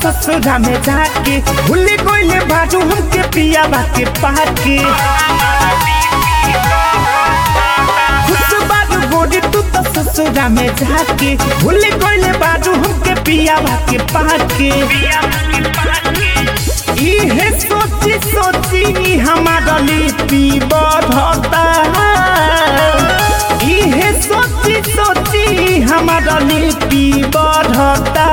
ससुरा में जाके भूल गइले बाजू हमके पिया बाके पाके खुश बाजू गोरी तू तो ससुरा में जाके भूल गइले बाजू हमके पिया बाके पाके इहे सोची सोची हमारा लिपि बढ़ता इहे सोची सोची हमारा लिपि बढ़ता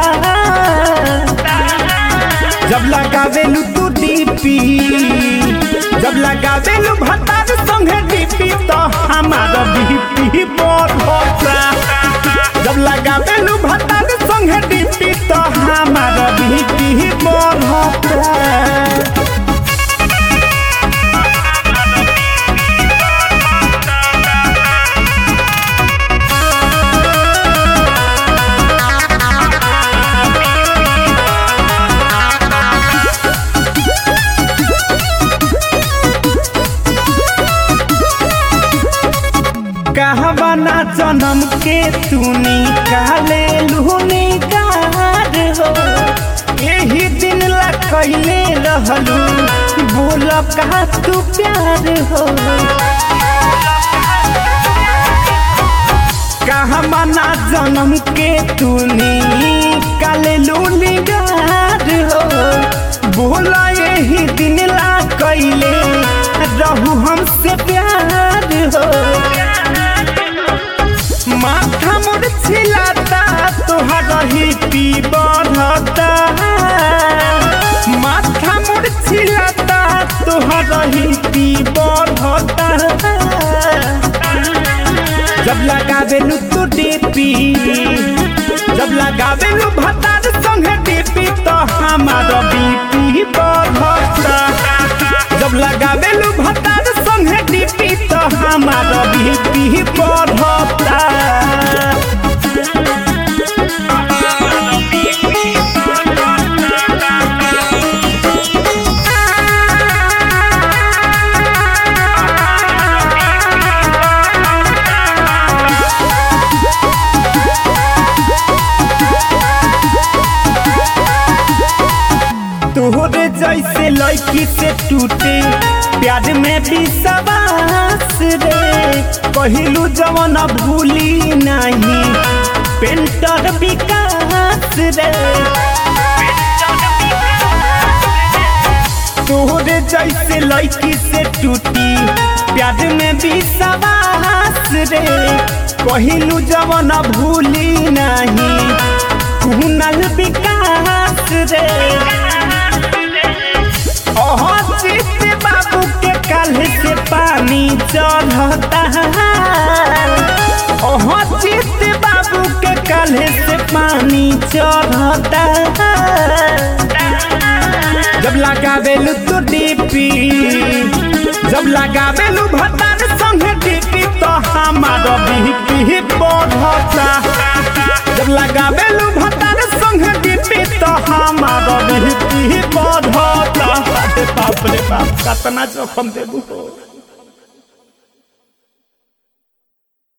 जब लगावेलू तू डीपी जब लगावेलू भतार संगे डीपी तो हमारा बीपी बढ़ता जब लगावेलू भतार संगे डीपी तो हमारा बीपी बढ़ता कहवाना जन्म के तू निकाले लूनी कार हो यही दिन ला कैले रहलू बोल का तू प्यार हो कहवाना जन्म के तू निकाले लूनी कार हो बोल यही दिन ला कैले रहू हमसे प्यार हो माथा मोर छिलाता तोहरा ही पी बढ़ता माथा मोर छिलाता तोहरा ही पी बढ़ता जब लगावेलू तो डीपी जब लगावेलू भतार संगे डीपी तो हमारा बीपी बढ़ता जब लगावेलू भतार संगे डीपी तो हमारा बीपी बढ़ता तोहरे जैसे लड़की से टूटे प्यार में भी सवास रे कहलू जवन भूली नहीं पेंटर विकास रे तोहरे जैसे लड़की से टूटी प्यार में भी सवास रे कहलू जवन भूली नहीं कुनल विकास रे चित बाबू के काल्ह से पानी चढ़ता ओह चित बाबू के काल्ह से पानी चढ़ता जब लगावेलू तो डीपी जब लगावेलू भतार संगे डीपी तो हमारा बीपी बढ़ता जब लगावेलू भतार संगे डीपी तो हमारा बीपी बढ़ता अरे बाप रे बाप कतना जोखम देबू हो